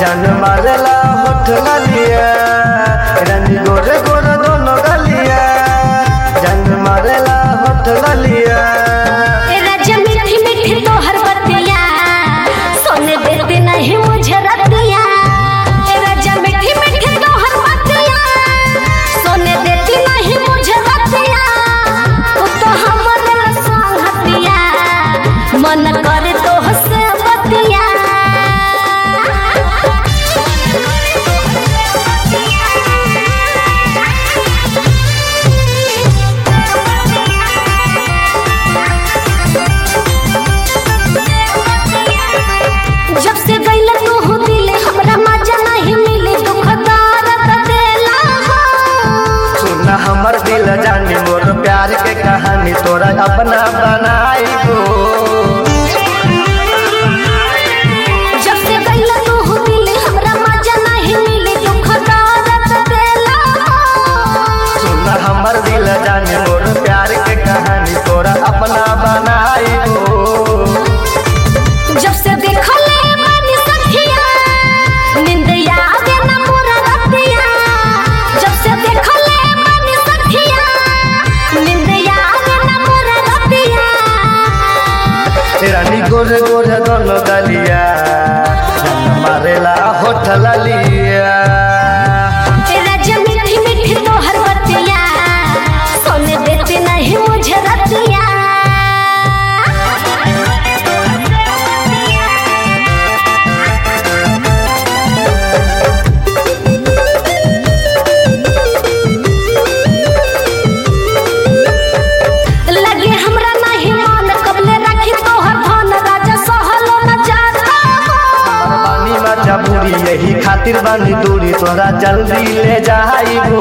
जान मारेला होठ गलिया रानी गोरे गोरे दोनों गलिया जान मारेला होठ गलिया ए राजा मीठी मीठी तोहर बतिया सोने देते नहीं मुझे रतिया ए राजा मीठी मीठी तोहर बतिया सोने देती नहीं मुझे रतिया तू तो हमर संगतिया मन करे तो हसे बतिया जब से गइल तू हो दिले हमरा मजा नहीं मिले दुख दर्द देला हो सुना हमर दिल जानी मोर प्यार के कहानी तोरा अपना बनाई गो जब से गइल तू हो दिले हमरा मजा नहीं मिले दुख दर्द देला हो सुना हमर दिल जानी मोर प्यार के कहानी तोरा अपना बनाई गो जब से देखले बानी सखिया नींद आवे ना मोरा रतिया जब से देखले बानी सखिया नींद आवे ना मोरा रतिया रानी गोरे गोरे दोनों गलिया जान मारेला होठ ललिया तेरा जब मीठी मीठी तोहर बतिया सोने देते नहीं मुझे रतिया लगे हमरा नहीं मन कबले रखी तोहर धन राजा सहलो न जाता हो। बानी मजा बुरी यही खातिर बानी दूरी तोरा जल्दी ले जाई गो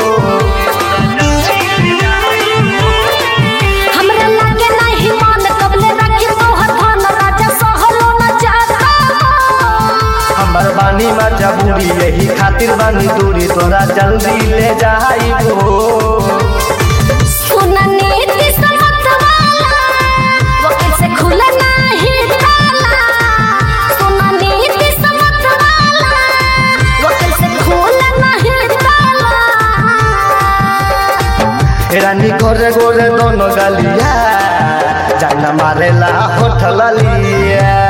हमरा लगे नहीं मन कबले रखी तोहर धन राजा सहलो न जाता हो। हमर बानी मजा बुरी यही खातिर बानी दूरी तोरा जल्दी ले जाई गो सुना नीति समत वाला वकील से खुला नहीं ताला सुना नीति समत वाला वकील से खुला नहीं ताला रानी गोरे गोरे दोनों गलिया जान मारेला होठ ललिया